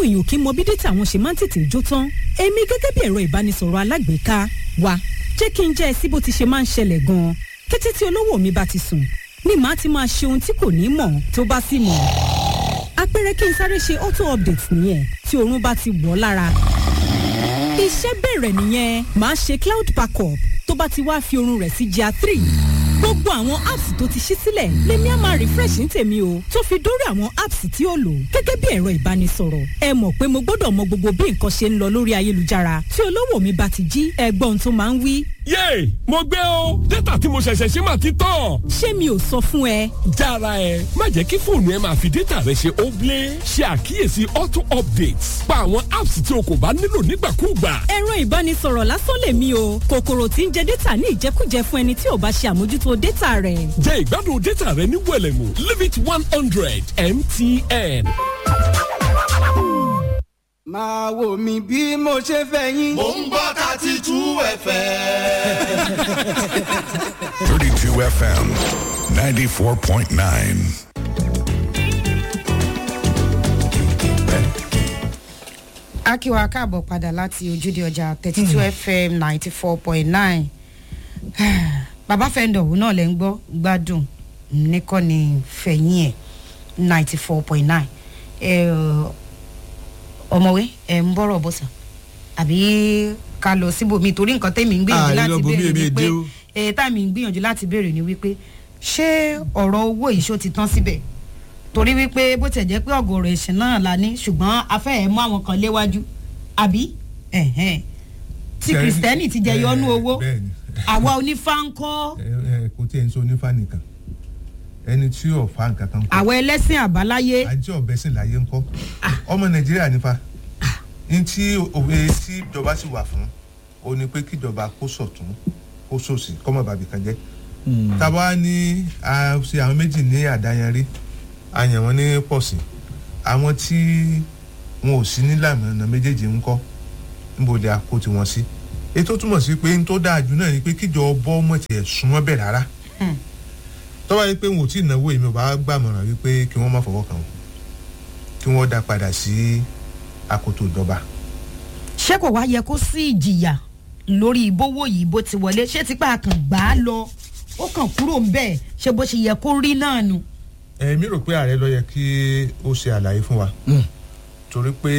táwọn èèyàn kì í mọ bí dátà wọn ṣe máa ń tètè jó tán èmi gẹ́gẹ́ bí ẹ̀rọ ìbánisọ̀rọ̀ alágbèéká wa jẹ́ kí n jẹ́ ẹ sí bó ti ṣe máa ń ṣẹlẹ̀ gan-an kété tí olówó mi bá ti sùn ni màá ti máa ṣe ohun tí kò ní mọ̀ tó bá sì mọ̀ àpẹẹrẹ kí n sáré ṣe auto update nìyẹn tí oorun bá ti wọ̀ ọ́ lára iṣẹ́ bẹ̀rẹ̀ nìyẹn màá ṣe cloud backup tó bá ti wá fi oorun rẹ̀ sí jà three gbogbo àwọn apps tó ti ṣí sílẹ̀ lèmi á máa refresh ní tèmi o tó fi dórí àwọn apps tí ó lò gẹ́gẹ́ bí ẹ̀rọ ìbánisọ̀rọ̀ ẹ mọ̀ pé mo gbọ́dọ̀ mọ gbogbo bí nǹkan ṣe ń lọ lórí ayélujára tí olówó mi bá ti jí ẹgbọ́n tó máa ń wí. yéè mo gbé o dátà tí mo ṣẹ̀ṣẹ̀ ṣe máa ti tán. ṣé mi ò sọ fún ẹ. jára ẹ má jẹ́ kí fóònù ẹ máa fi dátà rẹ ṣe óblé ṣe àkíyèsí auto updates pa àwọn apps tí o kò bá nílò nígbàkúùgbà. ẹ̀rọ ìbánisọ̀rọ̀ lásán lèmi o kòkòrò tí ń jẹ dátà ní ìjẹkújẹ fún ẹni tí ò bá ṣe àmójútó dátà rẹ̀. jẹ́ ìgbádùn dátà rẹ ní wẹ̀lẹ̀mú limit one hundred mtn. máa wò mí bí mo ṣe fẹ́ yín. mò ń gbọ́ thirty two fm. 32 FM 94.9. akíwa káàbọ̀ padà láti ojúde ọjà thirty two fm ninety four point nine bàbá fẹ́ndọ̀ òun náà lẹ́ ń gbọ́ gbádùn nìkan ni fẹ̀yìn ẹ̀ ninety four point nine ọmọwé ẹ̀ ń bọ̀rọ̀ bọ̀sán àbí ká lọ síbòmí torí nǹkan tẹ́mi ń gbìyànjú Ah, láti lọ bòmí, béèrè èmi ni pé èdè o. ẹ̀ tá mi ń gbìyànjú láti béèrè ni wípé ṣé ọ̀rọ̀ owó ìṣó ti tán síbẹ̀ torí wípé bó tẹ̀ jẹ́ pé ọ̀gọ̀rọ̀ ẹ̀sìn náà la ní ṣùgbọ́n afẹ́ ẹ̀ mú àwọn kan léwájú àbí ẹ̀hẹ́n. tí Ṣé- kìrìsìtẹ́nì ti jẹ yọnú Eh, owó bẹ́ẹ̀ni. àwa onífá ń kọ́ ẹ ẹ kò tí ẹ ń sọ onífà nìkan ẹni tí yóò fa nǹkan kan kọ àwa ẹlẹ́sìn àbáláyé àti ọbẹ̀ sìn láyé ńkọ́ ọmọ nàìjíríà nífa ní tí òwe tí ìjọba sì wà fún o ní pé kíjọba kó sọ̀tún kó sòsì kọ́mọ bàbí kan jẹ́ tábà ní a ṣe àwọn méjì ní àdáyanrí a yàn wọ́n ní pọ̀sì àwọn tí wọn ò sí nílànà méjèèjì ńkọ́ níbo ni a kó tiwọn sí ètò túmọ̀ sí pé n tó dáa jù náà ni pé kíjọ bọ́ ọmọ tiẹ̀ súnmọ́ bẹ̀ rárá tọ́wọ́ yìí pé wọn ò tí ì náwó èmi ò bá gbàmọ̀ràn wípé kí wọ́n má fọwọ́ kàn wọ́n kí wọ́n dá padà sí akoto ìjọba. ṣé kò wá yẹ kó sí ìjìyà lórí ìbówó yìí bó ti wọlé ṣé tipa kàn gbà á lọ ó kàn kúrò ń bẹ́ẹ̀ ṣé bó ṣe yẹ kó rí náà nu. èmi rò pé ààrẹ ló yẹ kí ó ṣe àlàyé fún wa torí pé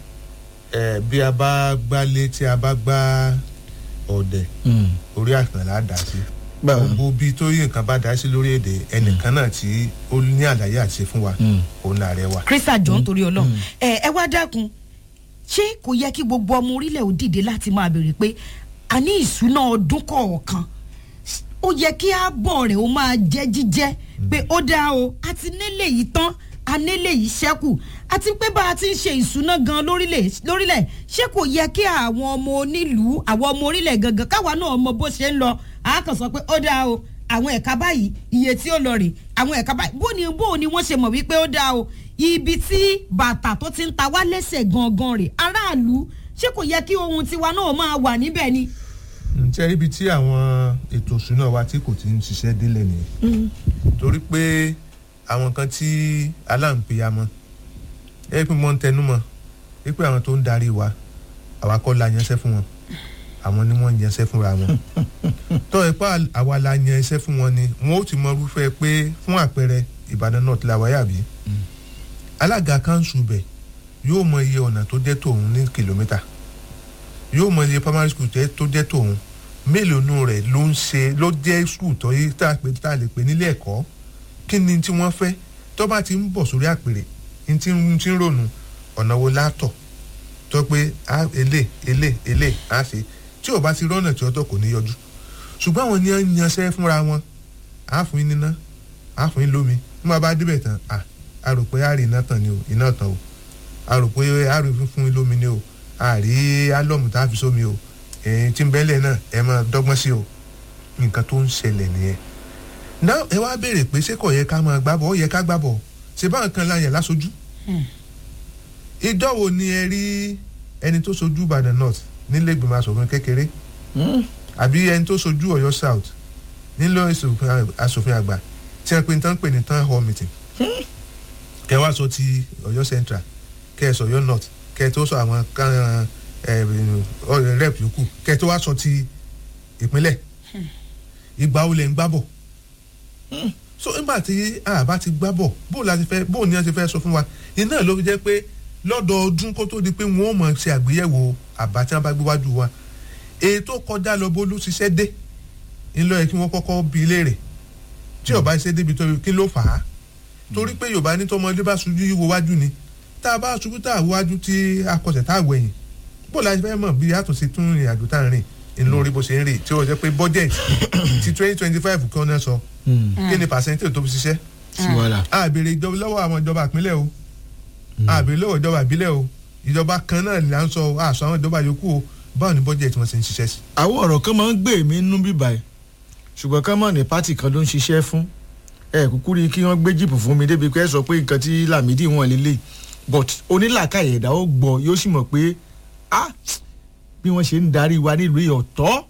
ẹ, bí a bá gbálé tí a bá gbá ọ̀dẹ̀ orí àkànlá dà sí gbogbo bí tó yí nǹkan bá dá sí lórí èdè ẹnìkan náà tí ó ní àlàyé àti ṣe fún wa òun làárẹ̀ wa. krista jọ nítorí ọlọrun ẹ ẹ wá dákun ṣé kò yẹ kí gbogbo ọmọ orílẹ̀ ò dìde láti máa béèrè pé a ní ìṣúná ọdún kọ̀ọ̀kan ó yẹ kí ààbọ̀ rẹ̀ ó máa jẹ́ jíjẹ́ pé ó dáa o a ti nílé yìí tán a nílé yìí ṣẹ́kù àti pé bá a ti ń ṣe ìṣúná gan lórílẹ̀ lórílẹ̀ ṣé kò yẹ kí àwọn ọmọ onílùú àwọn ọmọ orílẹ̀ gangan káwa náà mọ bó ṣe ń lọ a kàn sọ pé ó dáa o àwọn ẹ̀ka báyìí iye tí ó lọ rè àwọn ẹ̀ka báyìí bó ni bó ni wọ́n ṣe mọ̀ wípé ó dáa o ibi tí bàtà tó ti ń ta wá lẹ́sẹ̀ gangan rè aráàlú ṣé kò yẹ kí ohun tiwa náà máa wà níbẹ̀ ni. ǹjẹ́ ibi tí àwọn ètò ìṣúná wa tí kò ti ń ṣiṣẹ́ délẹ̀ nìyẹn torí pé àwọn kan tí aláǹpẹ̀yàmọ́ ẹ pé mo ń tẹnu mọ́ ẹ pé àwọn tó ń darí wa àwa kọ́ la yanṣẹ́ fún wọn àwọn ni wọ́n ń yanṣẹ́ fúnra wọn tọ́ ẹ pa àwa la yan iṣẹ́ fún wọn ni wọn ó ti mọ irúfẹ́ pé fún àpẹẹrẹ ìbàdàn náà ti la wáyà bí alága kanṣu bẹ̀ yóò mọ iye ọ̀nà tó jẹ́ tòun ní kìlómítà yóò mọ iye primary school tẹ́- tó jẹ́ tòun mélòó nù rẹ̀ ló ń ṣe ló jẹ́ school tó yí tá a pè tá a lè pè nílé ẹ̀kọ́ kí ni tí wọ́n fẹ́ tó bá ti ń bọ̀ sórí àpèrè ní tí ń tí ń rònú ọ̀nà wo látọ̀ tó pé a elé elé elé á ṣe tí ò bá ti rọ́nà tí ọtọ̀ kò ní yọjú ṣùgbọ́n àwọn ni wọ́n ń yanṣẹ́ fúnra wọn á fún yín níná á fún yín lómi ní wọ́n bá débẹ̀ tán à a rò pé a rí iná tàn ni o iná tàn o a rò pé a rí fún yín lómi ni o a rí álọ́mù tá a fi sómi o èyí tí ń bẹ́lẹ̀ náà ẹ máa dọ́gbọ́n sí o nǹkan tó ń ṣẹlẹ̀ nìyẹn náà ẹ wá béèrè pé ṣé kò yẹ ká máa gbábọ̀ ó yẹ ká gbábọ̀ ṣe báwọn kan láyẹ̀ lásojú ìjọ wo ni ẹ rí ẹni tó sojú ìbàdàn north nílé ìgbìmọ̀ asòfin kékeré àbí ẹni tó sojú ọ̀yọ́ south nílò asòfin àgbà tí wọ́n pe ní tán pè ní town hall meeting kẹwàá sọ ti ọ̀yọ́ central kẹ́ ẹ sọ yọ north kẹ́ ẹ tó sọ àwọn kan ẹ rep yòókù kẹ́ ẹ tó wá sọ ti ìpínlẹ̀ ìgbà wo lẹ̀ ń gbá bọ̀ so nígbà tí àbá ti gbá bọ̀ bó la ti fẹ́ bó ni wọ́n ti fẹ́ sọ fún wa iná ló fi jẹ́ pé lọ́dọọdún kó tó di pé wọ́n mọ̀ ṣe àgbéyẹ̀wò àbá tí wọ́n bá gbé wájú wa èyí tó kọjá lọ bó ló ṣiṣẹ́ dé ńlọ yẹ kí wọ́n kọ́kọ́ bi léèrè tí ọba ṣe débi tó kí ló fà á torí pé yorùbá ní tọmọdé bá ṣubú yíwo wájú ni tá a bá ṣubú tá a wájú tí a kọsẹ̀ tá a wẹ̀yìn bó la fẹ́ mọ̀ bí àtúnṣe tún ìrìn àjò tá a rìn ńlórí bó ṣe ń rìn tí ó jẹ́ pé budget ti twenty twenty five kí wọ́n náà sọ kí ni percentage tó fi ṣiṣẹ́ sí wàhálà. a béèrè ìjọba lọ́wọ́ àwọn ìjọba ìpínlẹ̀ o a béèrè lọ́wọ́ ìjọba ìbílẹ̀ o ìjọba kan náà là ń sọ àṣọ àwọn ìjọba yòókù o báwo ni budget wọn ṣe ń ṣiṣẹ́ sí. àwọn ọ̀rọ̀ kan máa ń gbé mi nínú bíbá ẹ̀ ṣùgbọ́n ká mọ̀ ní pátì kan ló ń ṣiṣẹ́ fún ẹ kúkú rí kí wọ́n gbé jíìpù fún mi débi pé ẹ sọ pé nǹkan tí Lámìdí wọn lélẹ̀ but onílàkàyè ẹ̀dá ó gbọ́ yóò sì mọ̀ pé ah bí wọ́n ṣe ń darí wa nílùú yìí ọ̀tọ̀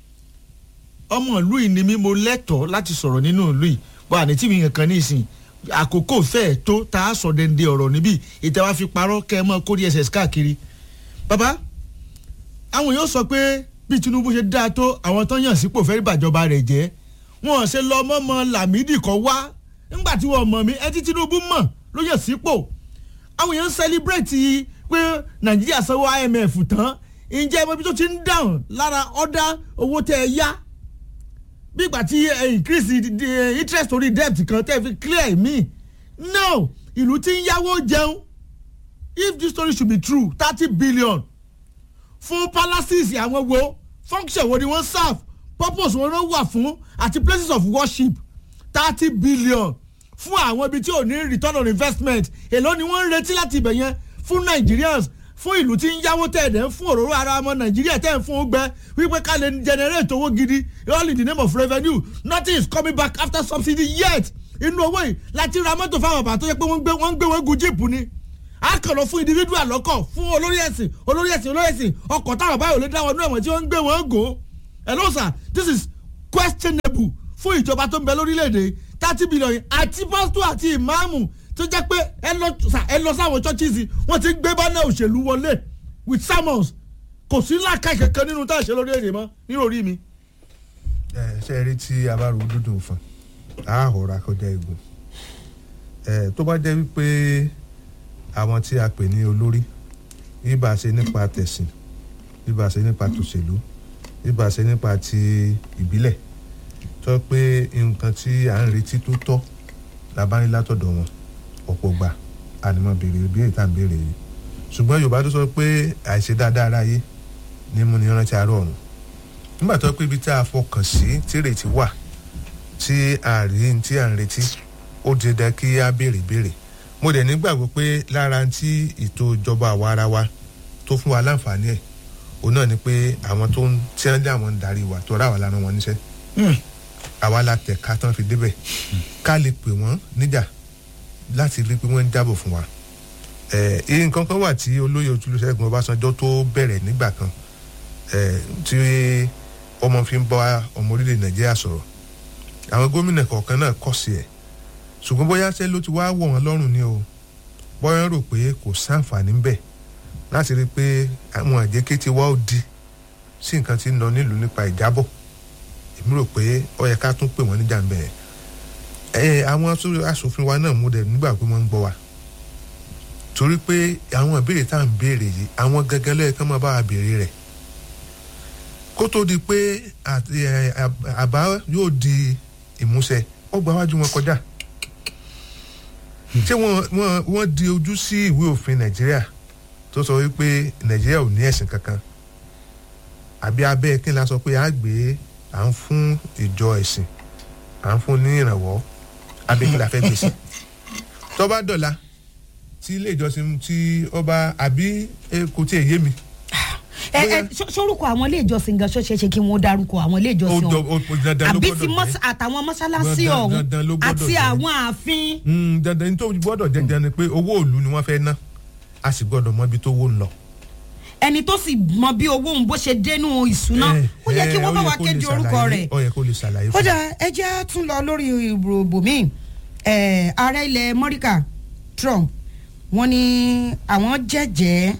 ọmọ ìlú yìí ni mí mo lẹ́tọ̀ọ́ láti sọ̀rọ̀ nínú ìlú yìí wà ní tí mi kankan ní ìsìn àkókò fẹ́ẹ̀ tó tá a sọ dẹ́ndé ọ̀rọ̀ níbí ìtẹ́wá fi parọ́ kẹ́ ẹ mọ́ kó dss káàkiri bàbá àwọn yóò sọ pé bí Tinubu ṣe dáa tó àwọn tó yàn sípò fẹ́ẹ́ bàjọba rẹ̀ jẹ́ wọn ṣe lọ mọ́mọ́ Lámìdí kan wá nígbà tí wọ́n mọ̀ mí ẹ tí Tinubu mọ̀ ló yàn sípò àwọn èèyàn ń sẹlíbrẹ́tì pé Nàìjíríà sanwó IMF tán ǹjẹ́ ẹ mọ̀ bí tó ti ń dáhùn lára ọ̀dà owó tẹ́ ẹ yá bí ìgbà tí ẹ increase the interest orí debt kan tẹ́ ẹ fi clear mi no ìlú tí ń yáwó jẹun if this story should be true thirty billion fún palaces àwọn wo function wo ni wọ́n serve purpose wọn ló wà fún àti places of worship thirty billion fún àwọn ibi tí ò ní return on investment èló ni wọ́n ń retí láti ibẹ̀ yẹn fún Nigerians fún ìlú tí ń yáwó tẹ̀dẹ̀ ń fún òróró ara ọmọ Nàìjíríà tẹ̀ ń fún gbẹ wípé ká lè generate owó gidi all in the name of revenue nothing is coming back after subsidy yet inú owó yìí láti ra mọ́tò fáwọn bàbá tó yẹ pé wọ́n ń gbé wọ́n ń gbé wọn gun jíìpù ni a kàn lọ fún individual lọ́kọ̀ fún olórí ẹ̀sìn olórí ẹ̀sìn olórí ẹ̀sìn ọkọ̀ táwọn báyọ̀ lè dáwọ́ inú ẹ̀wọ̀n tí wọ́n ń gbé wọn gò hello sir this is questionable fún ìjọba tó ń bẹ lórílẹ̀‐èdè thirty billion àti pásítọ̀ àti ìmáàmù tó jẹ́ pé ẹ lọ sáwọn churches wọ́n ti gbé bánà òṣèlú wọlé with sermons kò sí làákàyè kankan nínú tá a ṣe lórí èdè mọ́ nínú orí mi. ẹ ṣe rí tí a bá ro dúdú fún a hòrà kọjá egun ẹ tó bá jẹ́ wípé àwọn tí a pè ní olórí ibà ṣe nípa tẹ̀sìn ibà ṣe nípa tòṣèlú ibà ṣe nípa ti ìbílẹ̀ tó pé nǹkan tí à ń retí tó tọ́ la bá ní látọ̀dọ̀ wọn ọ̀pọ̀ gbà ànímọ̀ béèrè bí èyí tá à ń béèrè yìí ṣùgbọ́n Yorùbá tó sọ pé àìṣe dáadáa aráyé ní mú ni rántí àárọ̀ ọ̀run nígbà tó pé ibi tí a fọkàn sí tí ìrètí wà tí a rí tí à ń retí ó di dandan kí a béèrè béèrè mo dẹ̀ nígbàgbọ́ pé lára tí ètò ìjọba àwa ara wa tó fún wa láǹfààní ẹ̀ òun náà ni pé àwọn tó ń tí wọ́n dé àwọn ń darí wa tó ra wà lára wọn níṣẹ́ àwa la tẹ̀ ká tán fi débẹ̀ ká lè pè wọ́n níjà láti rí pé wọ́n ń jábọ̀ fún wa ẹ̀ nǹkan kan wà tí olóyè Olúṣẹ́gun Ọbásanjọ́ tó bẹ̀rẹ̀ nígbà kan tí ọmọ fi ń bá ọmọ orílẹ̀ Nàìjíríà sọ̀rọ̀ àwọn gómìnà kọ̀ọ̀kan náà kọ̀ sí ẹ̀ ṣùgbọ́n bóyá ṣe ló ti wá wọ̀ wọ́n lọ́rùn ni o bóyá rò pé kò sáǹfààní ń bẹ̀ láti rí i pé àwọn àjẹké ti wá ó di sí nǹkan tí ń lọ nílùú nípa ìjábọ̀ èmi rò pé ó yẹ ká tún pè wọ́n níjà ń bẹ̀ ẹ̀ àwọn aṣòfin wa náà mú dẹ̀ nígbà pé wọ́n ń gbọ́ wa torí pé àwọn ìbéèrè tá à ń béèrè yìí àwọn gangan lẹ́yìn kan máa bá wa béèrè rẹ̀ kó tó di pé àbá yóò di ìmúṣẹ ó gba wájú wọn kọjá ṣé wọ́n wọ́n di ojú sí ìwé òfin nàìjíríà tó sọ wípé nàìjíríà ò ní ẹ̀sìn kankan àbí abẹ́ kí n la sọ pé a gbé à ń fún ìjọ ẹ̀sìn à ń fún ní ìrànwọ́ abẹ́ kí la fẹ́ gbèsè tó bá dọ̀la tí ilé ìjọsìn tí ọba àbí kò tí ì yé mi ẹ ẹ sórúkọ àwọn ilé ìjọsìn gan ṣọṣẹ ṣe kí wọn dárúkọ àwọn ilé ìjọsìn ọhún àbí ti àtàwọn mọ́sálásí ọ̀hún àti àwọn ààfin. dandan ní tó gbọ́dọ̀ jẹjẹ ni pé owó ìlú ni wọ́n fẹ́ ná a sì gbọ́dọ̀ mọ ibi tó wó ń lọ. ẹni tó sì mọ bí owó òun bó ṣe dénú ìṣúná ó yẹ kí wọ́n bá wa kéde orúkọ rẹ̀. ó yẹ kó lè ṣàlàyé fún mi. ó dà ẹ jẹ́ tún lọ lórí ìròbò míì ààrẹ ilẹ̀ mọ́ríkà Trump wọ́n ní àwọn jẹ́jẹ́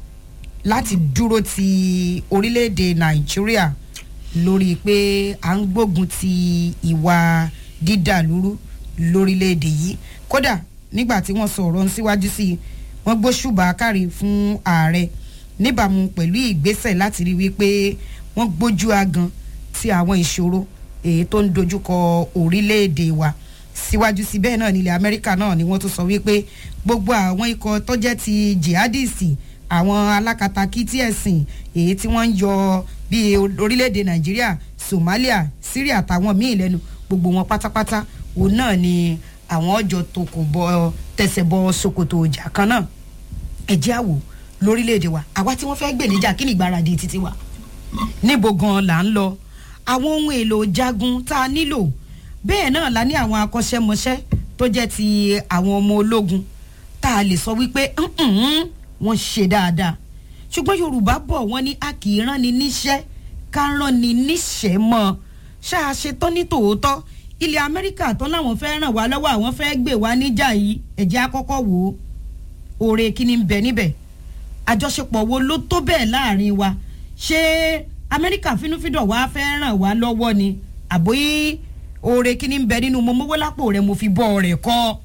láti dúró ti orílẹ̀-èdè nàìjíríà lórí pé à ń gbógun ti ìwà dídàlúrú lórílẹ̀-èdè yìí kódà nígbà tí wọ́n sọ ọ̀rọ̀ ń síwájú sí i wọ́n gbóṣùbà kárí fún ààrẹ níbàámu pẹ̀lú ìgbésẹ̀ láti rí wípé wọ́n gbójú agan ti àwọn ìṣòro èyí tó ń dojúkọ orílẹ̀-èdè wa síwájú sí bẹ́ẹ̀ náà nílẹ̀ amẹ́ríkà náà ni wọ́n tún sọ wípé gbogbo àwọn ikọ̀ tó jẹ́ ti jihadisti àwọn alákatakítí ẹ̀sìn èyí tí wọ́n ń yọ bíi orílẹ̀-èdè nàìjíríà somalia syria àtàwọn míì lẹ́nu gbogbo wọn pátápátá òun náà ni àwọn ọjọ́ tó kò bọ tẹsẹ̀ bọ ṣòkòtò ọjà kan náà ẹ̀jẹ̀ àwò lórílẹ̀‐èdè wa àwa tí wọ́n fẹ́ gbè níjà kí ni ìgbáradì títí wa níbo gan là ń lọ àwọn ohun èlò jagun tá a nílò bẹ́ẹ̀ náà la ní àwọn akọ́ṣẹ́mọṣẹ́ tó jẹ́ ti àwọn ọmọ ológun tá a lè sọ wípé "Mm-mm, wọ́n ṣe dáadáa ṣùgbọ́n yorùbá bọ̀ wọ́n ní a kì í rán ni níṣẹ́ ká rán ni níṣẹ́ mọ́ ṣáà ṣe tán ní tòótọ́ ilẹ̀ amẹ́ríkà tán láwọn fẹ́ ràn wá lọ́wọ́ àwọn fẹ́ gbé wá níjà yìí ẹ̀jẹ̀ àkọ́kọ́ wò ó oore kí ni ń bẹ níbẹ̀ àjọṣepọ̀ wo ló tó bẹ́ẹ̀ láàrin wa ṣé amẹ́ríkà fínúfíndọ̀ wá fẹ́ ràn wá lọ́wọ́ ni àbóyí oore kí ni ń bẹ nínú mo mówó lápò rẹ mo fi bọ́ rẹ̀ kọ́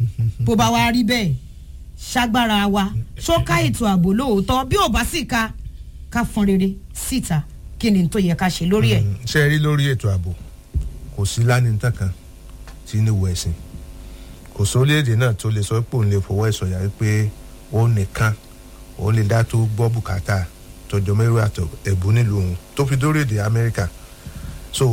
bó bá wá rí bẹ́ẹ̀ ṣágbára wa ṣóká ètò ààbò lóòótọ́ bí ò bá sì ka ká fọn rere síta kí ni tó yẹ ká ṣe lórí ẹ̀. ṣe rí lórí ètò ààbò kò sí lánìtàn kan tí ní wo ẹ̀sìn kò sórílẹ̀-èdè náà tó lè sọ pé òun lè fọwọ́ ẹ̀ sọ̀yà pé ó nìkan òun lè dá tó gbọ́ bùkátà tọjọ́ mẹ́rin àtọ̀ ẹ̀bù nílùú òun tó fi dórí èdè amẹ́ríkà so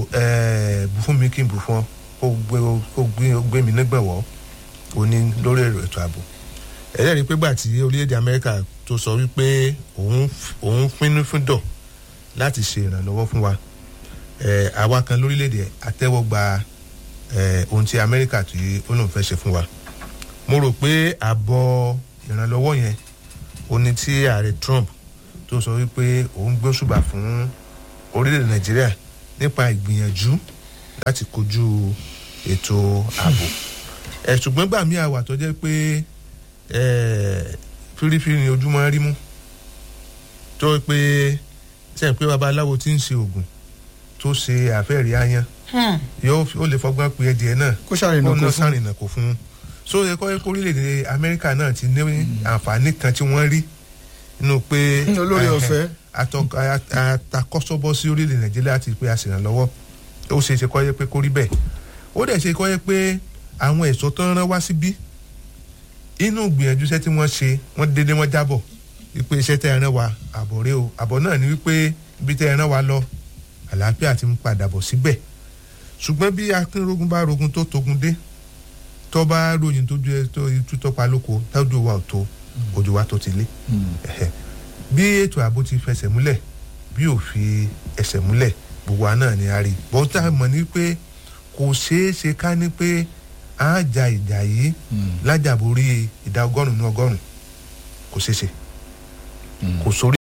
bù fún mi kí n bù fún ọ kó gbé kó gbé gbé mi nígbàwọ́ ó ní lórí ètò ààbò ẹlẹ́rìí pé gbà tí orílẹ̀-èdè amẹ́ríkà tó sọ wípé òun òun pínú fún dọ̀ láti ṣe ìrànlọ́wọ́ fún wa ẹ àwa kan lórílẹ̀‐èdè àtẹ́wọ́gba ẹ ohun tí amẹ́ríkà tí ó lóun fẹ́ ṣe fún wa mo rò pé àbọ̀ ìrànlọ́wọ́ yẹn ó ní tí ààrẹ trump tó sọ wípé òun gbé ṣùgbà fún orílẹ̀‐èdè nàìjíríà nípa ìgbìyànjú láti kojú ètò ààbò ẹ ṣùgbọ́n gbà mí àwà tó jẹ́ pé ẹ fírífírí ni ojúmọ́ rí mú tó pé sẹ́yìn pé babaláwo ti ń ṣe oògùn tó ṣe àfẹ́rí ayan yóò ó lè fọgbọ́n pe ẹdìẹ náà Kó ṣàrìnà kò náà fún. ṣàrìnà kò fún un so ẹ kọ́ ẹ kó orílẹ̀-èdè amẹ́ríkà náà ti ní àǹfààní kan tí wọ́n rí nínú pé Mm, olórí eh, ọ̀fẹ́. atọ- a- atakọ́sọ́bọ́ sí orílẹ̀ nàìjíríà ti pé aṣèrànlọ́wọ́ ó ṣe é ṣe kọ́ yẹ pé kó rí bẹ́ẹ̀ ó dẹ̀ ṣe kọ́ yẹ pé àwọn ẹ̀ṣọ́ tó ń rán wá síbí inú gbìyànjú iṣẹ́ tí wọ́n ṣe wọ́n dédé wọ́n jábọ̀ wípé iṣẹ́ tẹ́ ẹ rán wa àbọ̀ rẹ o àbọ̀ náà ni wípé ibi tẹ́ ẹ rán wa lọ àlàáfíà ti ń padà bọ̀ síbẹ̀ ṣùgbọ́n bí akínrógun bá rogun tó togun dé tó bá ròyìn tó ju ẹ tó itú tó pa lóko tájú wa ò tó ojú wa tó ti lé Ẹ̀hẹ̀. bí ètò ààbò ti fẹsẹ̀ múlẹ̀ bí ò fi ẹsẹ̀ múlẹ̀ gbogbo wa náà ni a rí bọ́tà mọ̀ ní pé kò ṣeé ṣe ká ní pé a ja ìjà yìí lájàborí ìdá ọgọ́rùn-ún ní ọgọ́rùn-ún kò ṣeé ṣe kò sórí